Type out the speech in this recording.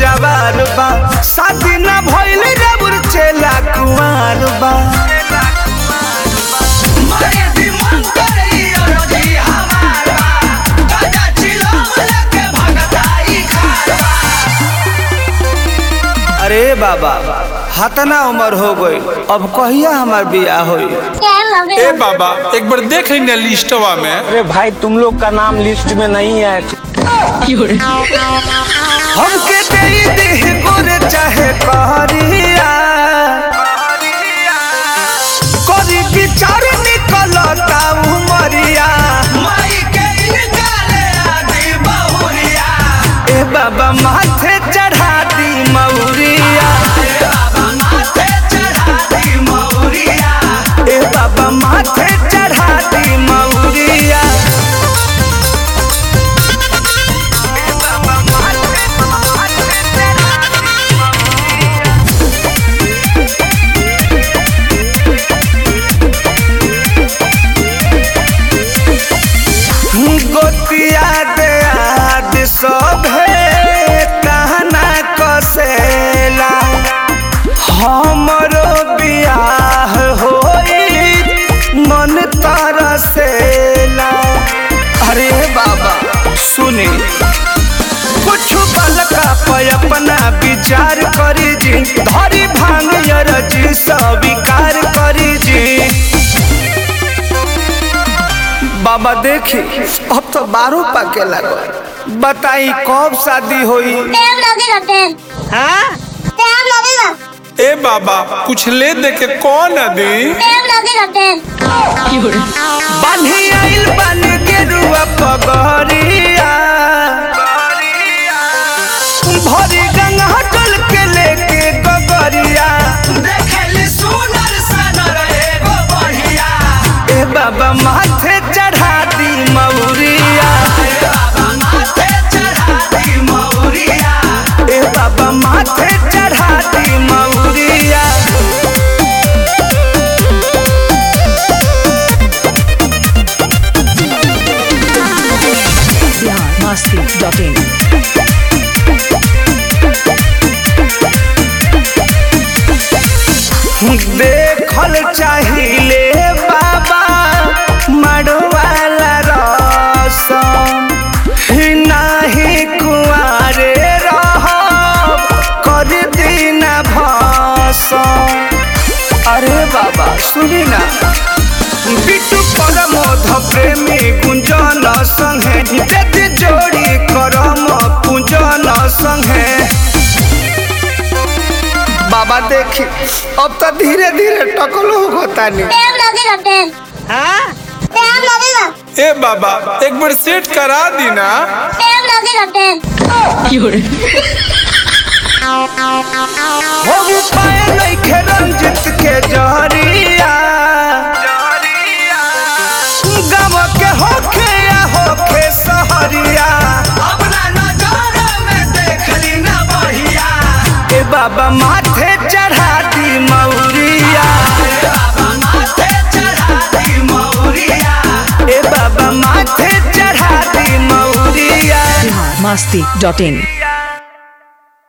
सुकवार बा शादी ना भइल रबुर चेला कुंवार बा मारे दिमाग करे अरजी हमारा गाजा चिलम लेके भगताई खारा अरे बाबा हतना उम्र हो गई अब कहिया हमार बियाह होई ए बाबा एक बार देख लेना लिस्टवा में अरे भाई तुम लोग का नाम लिस्ट में नहीं है हमके दे दे गुर चाहे कहरिया करी विचार निकलता उमरिया माई के निकाले आदि बहुरिया ए बाबा माथे चढ़ा दी मौरिया बाबा माथे चढ़ा दी मौरिया ए बाबा माथे चढ़ा दी मौरिया गोतिया दे आद सभे कहना कसेला हमरो बियाह होई मन तरसेला अरे बाबा सुनी कुछ बलका पे अपना विचार करी जी धरी भांग जी स्वीकार करी जी बाबा देखी अब तो बारू पाके लगल बताई कब शादी होई टाइम लगेगा टाइम हाँ टाइम लगेगा ए बाबा कुछ ले दे के कौन अदी टाइम लगेगा टाइम बान्ही आइल बन के रुआ पगरिया भरी गंगा हटल के लेके गगरिया देखली सुनर सनर एगो बढ़िया ए बाबा माथे चढ़ा दी मौरिया बाबा माथे चढ़ा दी मौरिया ए बाबा माथे चढ़ा दी मौरिया biharmasti.in देखल चाहिए बाबा मड़वाला रसम ही नाही कुआरे रह कर दीना भसम अरे बाबा सुनी ना बिटू परमोध प्रेमी गुंजन संगे दे जोड़ी करम पूजन संगे बाबा देखी अब तो धीरे धीरे टकलो होता नहीं टाइम लगेगा टाइम हाँ टाइम लगेगा ए बाबा एक बार सेट करा दी ना टाइम लगेगा टाइम हो पाए नहीं खे रंजित के जहरिया गम के होखे या होखे सहरिया अपना नजर में देखली ना बढ़िया ए बाबा माथे चढ़ा दी मौरिया बाबा माथे चढ़ा दी मौरिया ए बाबा माथे चढ़ा दी मौरिया biharmasti.in